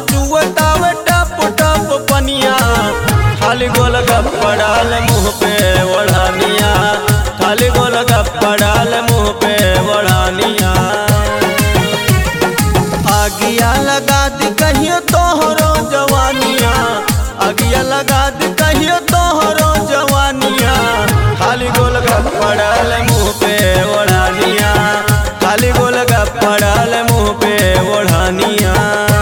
चुअतावे टप टप पनिया खाली गोल गप्पा डाल मुंह पे ओढ़ानिया खाली गोल गप्पा डाल मुंह पे ओढ़ानिया आगिया लगा दी कहियो तोहरो जवानिया आगिया लगा दी कहियो तोहरो जवानिया खाली गोल गप्पा डाल मुंह पे ओढ़ानिया खाली गोल गप्पा डाल मुंह पे ओढ़ानिया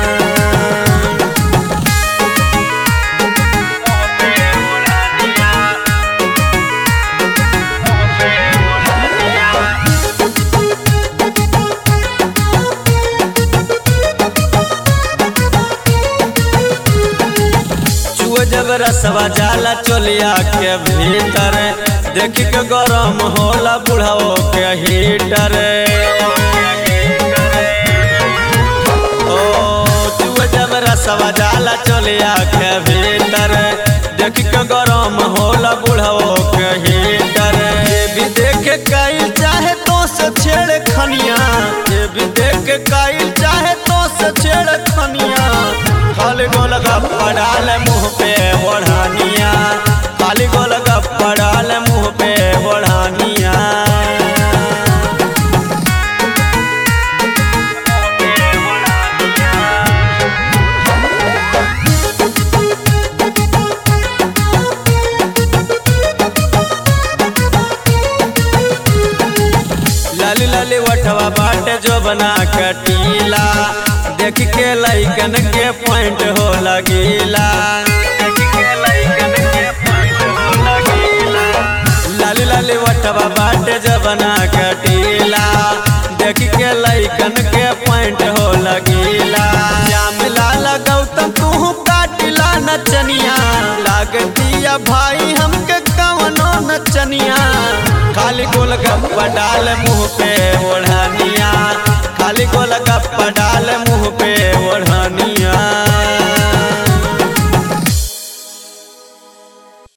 चुआ जब रसवा जाला चोलिया के भीतर देख के गरम होला बुढ़ाओ के हीटर ओ चुआ जब रसवा जाला चोलिया के भीतर देख के गरम होला बुढ़ाओ के हीटर ये भी देख कईल चाहे तो से छेड़ खनिया ये भी देख कईल चाहे तो से छेड़ खनिया खाली गोल गप्पा डाल मुंह पे ओढ़ानिया खाली गोल गप्पा डाल मुंह पे ओढ़ानिया लाली लाली वठवा बाटे जो बना कटीला देख के लैकन के पॉइंट हो लगीला लाली लाली वठवा बाटे जो बना कटीला देख के लैकन के पॉइंट हो लगीला जाम लाल गौतम तू काटिला नचनिया लागतिया भाई हमके कवनो नचनिया खाली गोल गप्पा डाल मुंह पे ओढ़ानिया खाली गोल गप्पा डाल मुंह पे ओढ़